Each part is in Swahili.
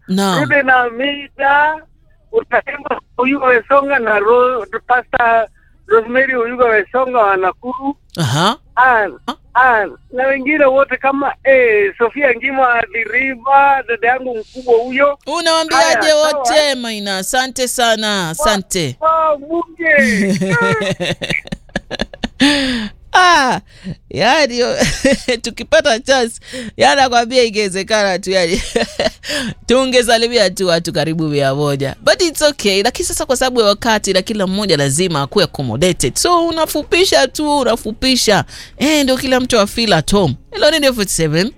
Naam. Rude na Mida, utaimba Uyuga Wesonga na Ro, Pastor Rosemary Uyuga Wesonga wa Nakuru. Aha. An, an, na wengine wote kama eh, Sofia Ngima Diriva, dada yangu mkubwa huyo. Unawambiaje Haya, sawa. wote Maina? Asante sana, asante. Oh, bunge. Ah, yani tukipata chance yani nakwambia ingewezekana tu yani tungesalimia tu watu karibu mia moja but it's okay lakini sasa kwa sababu ya wakati na kila mmoja lazima akuwe accommodated so unafupisha tu unafupisha eh, ndio kila mtu afeel at home hello ni 47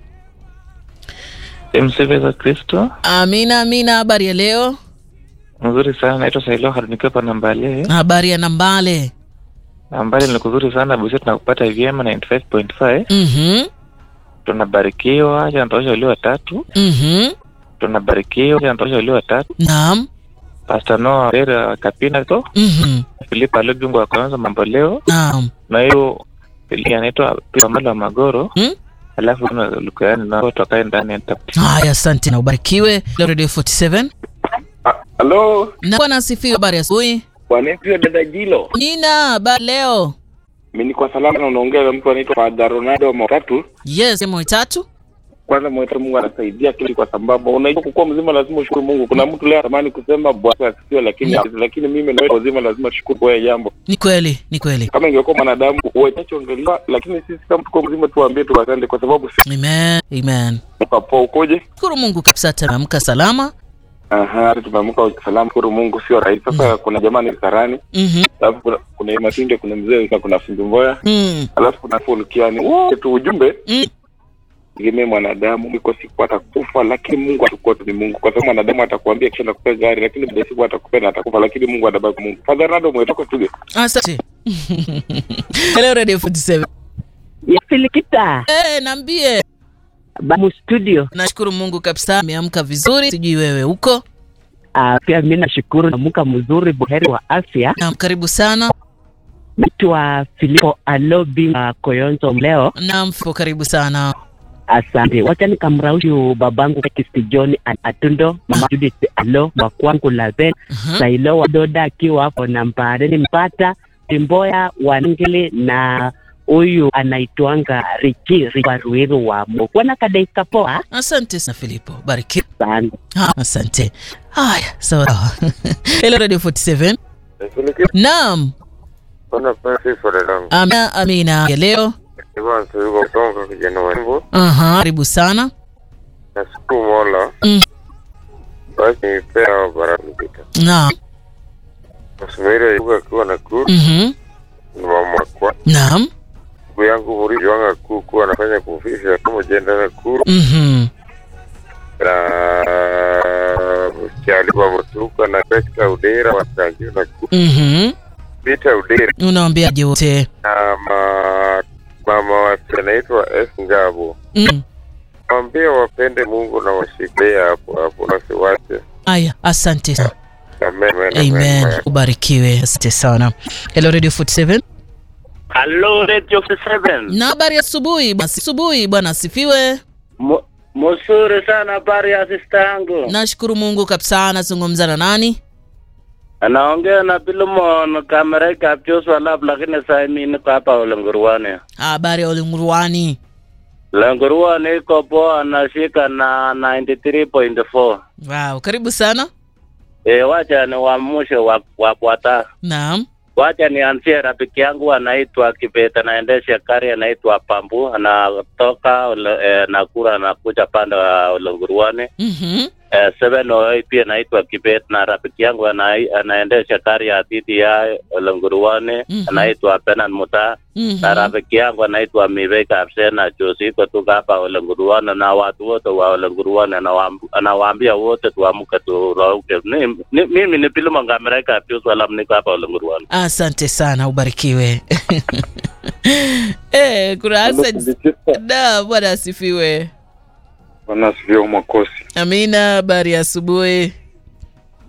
Msifu za Kristo. amina amina habari ya leo Mzuri sana, naitwa Sailo Harunikiwa pa Nambale. habari ya nambale Nambale ni kuzuri sana, busi tunakupata vyema 95.5. mhm Tunabarikiwa, cha natosha ulio watatu. mhm Tunabarikiwa, cha natosha ulio watatu. naam Pastor Noah Vera Kapina to. mhm Filipa Alobingo wa kwanza mambo leo. naam Na hiyo Fili anaitwa pia Mala wa Magoro. Mm? Alafu tuna Lukayani na watu wakae ndani ya nita- haya asante na ubarikiwe Leo radio 47 Halo, na bwana asifiwe habari ya asubuhi wanaitwa dada Jilo. nina habari leo Mimi niko salama na unaongea na mtu anaitwa Father Ronaldo Motatu. yes mo tatu Kwanza mweta Mungu anasaidia kile kwa sababu unajua kukuwa mzima lazima ushukuru Mungu. Kuna mtu leo anatamani kusema bwana asifiwe lakini lakini mimi na wewe mzima lazima tushukuru kwa hili jambo. ni kweli ni kweli Kama ingekuwa mwanadamu uwechachoongelewa lakini sisi kama tuko mzima tuambie tu asante kwa sababu si amen amen tukapoa ukoje? shukuru mungu kabisa tameamka salama Aha, hata tumeamka salama shukuru Mungu sio rahisi. Sasa kuna jamaa ni Karani, mhm alafu kuna kuna Matinde, kuna mzee na kuna Fundi Mboya, mm. alafu kuna Fulkiani. Wote tu ujumbe mm. tegemee mwanadamu iko siku atakufa lakini mungu atakuwa tu ni mungu kwa sababu mwanadamu atakuambia kisha nakupea gari lakini baada ya siku atakupea na atakufa lakini mungu atabaki mungu Father Ronaldo mwetoka tuge asante hello radio 47 ya Filikita eh naambie Bamu Studio. nashukuru mungu kabisa ameamka vizuri sijui wewe huko Uh, pia mi nashukuru namuka mzuri, buheri wa afya. naam karibu sana Naitwa Filipo Alobi uh, Koyonzo leo. naam Fipo, karibu sana Asante, wacha nikamraushu babangu Kisti John Atundo, mama Judith Alo wa kwangu Laven Mhm. Sailo wa Doda akiwa hapo Nambareni Mpata Timboya Wanangili na huyu anaitwanga Richi Richi Ruiru wa Mokwana kadaika poa asante sana filipo barikiwa sana. Ah, asante haya sawa hello radio 47 naam Bwana Francis Orelango. amina amina ya leo Ivan Suyuko kutoka kijana wa Embu. Aha, karibu sana Nashukuru Mola. Mm. Basi nipea baraka mpita. naam Nasubiri yuko akiwa na kuru. Mhm. Ni mama kwa. naam Ndugu yangu Muridi wanga kuu kuwa anafanya kufisha kama jenda na kuru. Mhm. Na msichali wa Mutuka na Pesta Udera wa Tanjio na kuru. Mhm. Peter Udera. unawambiaje wote Na ma, mama wa anaitwa S Ngabo. Mm. Waambie wapende Mungu na washikilie hapo hapo na siwache. aya asante sana Amen. Amen. amen ubarikiwe asante sana hello radio 47 Hello Radio 7. na habari ya asubuhi bwana asubuhi bwana asifiwe Mo- Mzuri sana habari ya sister yangu. nashukuru mungu kabisa nazungumza na nani Anaongea na Pilomon Kamereka Joshua Lab lakini sasa mimi niko hapa Ulenguruani. habari ya ulimruani Ulenguruani iko poa anashika na 93.4. wow karibu sana Eh, wacha ni wamushe wa wafuata. naam Wacha nianzie rafiki yangu anaitwa Kibeta, anaendesha gari anaitwa Pambu, anatoka ule- eh, Nakuru anakuja pande wa Ulenguruani. Mhm. Eh, seven oh eight pia naitwa Kibet na rafiki yangu ana, anaendesha gari ya TTI Lenguruani Mhm. anaitwa Benan Muta Mhm. na rafiki yangu anaitwa Miveka Absena Josi iko tu hapa Lenguruani na watu wote wa Lenguruani anawaamb- anawaambia wote tuamke turauke. Ni- ni- Mimi ni Pilimo Ngamereka Pius Walam niko hapa Lenguruani. asante sana ubarikiwe eh, kuna accent da bwana asifiwe Bwana asifiwe Mwakosi. amina habari ya asubuhi